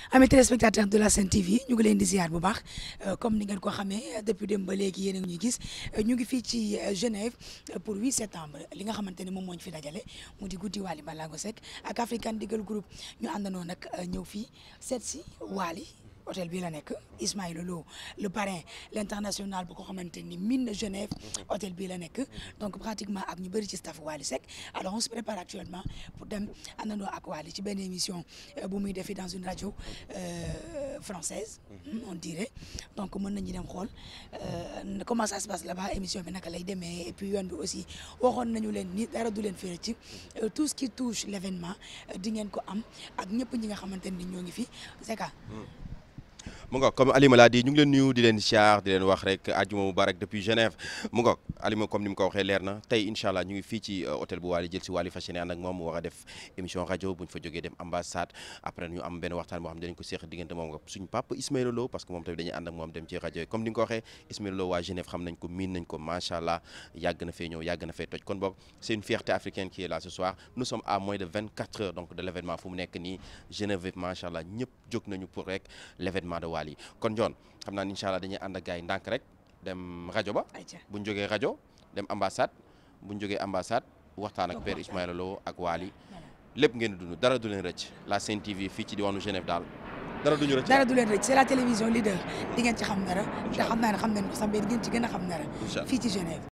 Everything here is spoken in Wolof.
amis téléspectateurs de la Sen TV ñu ngi leen di ziar bu baax comme ni ngeen ko xamee depuis dem ba léegi yéen a ngi ñuy gis ñu ngi fii ci Genève pour 8 septembre li nga xamante ne moom moo ñu fi dajale mu di guddi Wally Ballago Seck ak African Digal Group ñu àndandoo nag ñëw fii seet si Wally hôtel bii la nekk Ismaïla Lo le parrain l'international bu ko xamante ni mine na Genève hôtel bii la nekk donc pratiquement ak ñu bëri ci staff Wally Seck alors on se prépare actuellement pour dem àndandoo ak Wally ci benn émission bu muy defi dans une radio française on dirait donc mën nañu dem xool comment ça se passe là-bas émission bi naka lay demee et puis yoon bi aussi waxoon nañu leen ni dara du leen fere ci tout ce qui touche l'événement di ngeen ko am ak ñëpp ñi nga xamante ni ñoo ngi fi Zeka mu ngoog comme Alima laa di ñu ngi leen nuyu di leen siyaar di leen wax rek àjjuma mubarak depuis Genève mu ngoog Alima comme ni mu ko waxee leer na tey incha allah ñu ngi fii ci hôtel bu Wally jël si Wally fas yéene ànd ak moom mu war a def émission rajo bu ñu fa jógee dem ambassade après ñu am benn waxtaan boo xam ne dinañ ko seeq diggante moom nga suñu papa Ismaïla Lo parce que moom tamit dañuy ànd ak moom dem ci rajo yi comme ni nga ko waxee Ismaïla Lo waa Genève xam nañ ko miin nañ ko macha allah yàgg na fee ñëw yàgg na fee toj kon boog c'est une fierté africaine qui est là ce soir nous sommes à moins de 24 heures donc de l'événement fu mu nekk nii Genève macha allah ñëpp jóg nañu pour rek l'événement de Wally kon John xam naa incha allah dañuy ànd ak gars yi ndànk rek dem rajo ba bu ñu jógee rajo dem ambassade bu ñu jógee ambassade waxtaan ak père Ismaïla Lo ak Wally lépp ngeen di dund dara du leen rëcc la Sen TV fii ci diwaanu Genève daal dara duñu rëcc dara du leen rëcc c'est la télévision leader di ngeen ci xam dara te xam naa ne xam nañ ko sax mais di ngeen ci gën a xam dara fii ci Genève